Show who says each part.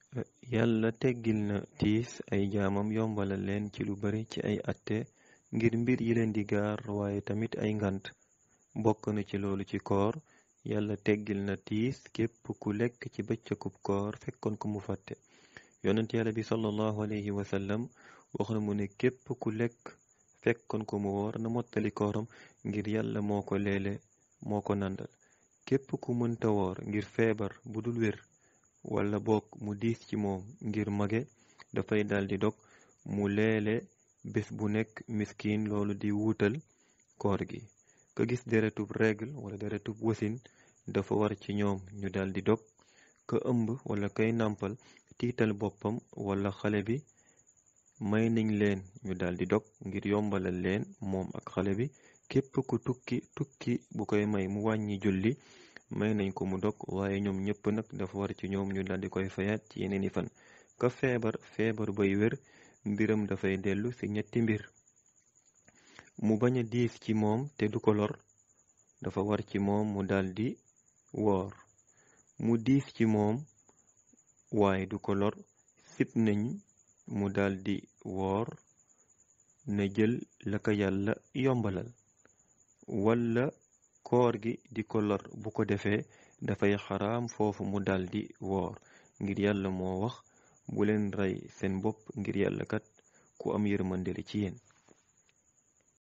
Speaker 1: yàlla teggil na tiis ay jaamam yombalal leen ci lu bari ci ay atte ngir mbir yi leen di gaar waaye tamit ay ngant bokk na ci loolu ci koor yàlla teggil na tiis képp ku lekk ci bëccëgub koor fekkoon ko mu fàtte yonent yàlla bi sallallahu alayhi wa sallam wax na mu ne képp ku lekk fekkoon ko mu woor na mottali kooram ngir yàlla moo ko leele moo ko nandal képp ku mënta woor ngir feebar bu dul wér wala bokk mu diis ci moom ngir mage dafay daldi dog mu leele bés bu nekk miskin loolu di wuutal koor gi ka gis deretub règle wala deretub wasin dafa war ci ñoom ñu daldi dog ka ëmb wala kay nàmpal tiital boppam wala xale bi may nañ leen ñu daldi dog ngir yombalal leen moom ak xale bi képp ku tukki tukki bu koy may mu wàññi julli may nañ ko mu dog waaye ñoom ñépp nag dafa war ci ñoom ñu daldi koy fayaat ci yeneeni fan ka feebar feebar bay wér mbiram dafay dellu ci ñetti mbir mu bañ a diis ci moom te du ko lor dafa war ci moom mu daldi woor mu diis ci moom waaye du ko lor sib nañ mu daldi woor na jël la ko yàlla yombalal walla koor gi di ko lor bu ko defee dafay xaraam foofu mu daldi woor ngir yàlla moo wax bu leen rey seen bopp ngir yàlla kat ku am yërmande la ci yéen